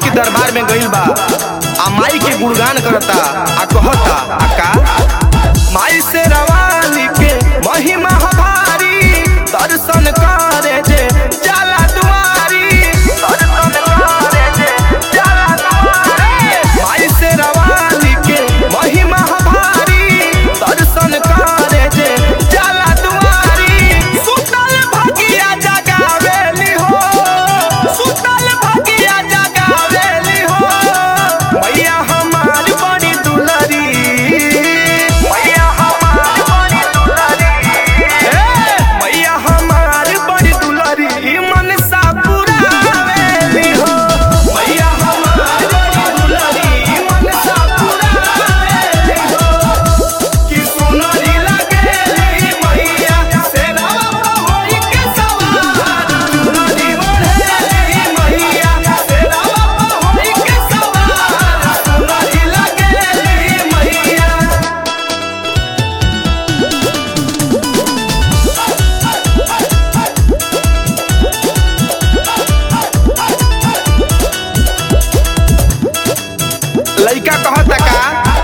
के दरबार में गइल बा आ माई के गुणगान करता आ कहता आ का माई से रवानी के महिमा हमारी दर्शन करे जे जाला दुआरी दर्शन करे जे जाला दुआरी माई से रवानी के महिमा हमारी दर्शन करे जे जाला दुआरी सुतल भगिया जगावेली हो सुतल भगिया जगावेली हो मैया हमार बड़ी दुलरी मैया हमार बड़ी दुलरी हे मैया हमार बड़ी दुलरी मन सा पुरावेली हो मैया हमार बड़ी दुलरी मन सा पुरावेली हो कि सुनरी लगेली मैया सेरावा होई के सवार सुनरी बढ़ेली मैया सेरावा होई के सवार सुनरी लगेली मैया लइका कहता का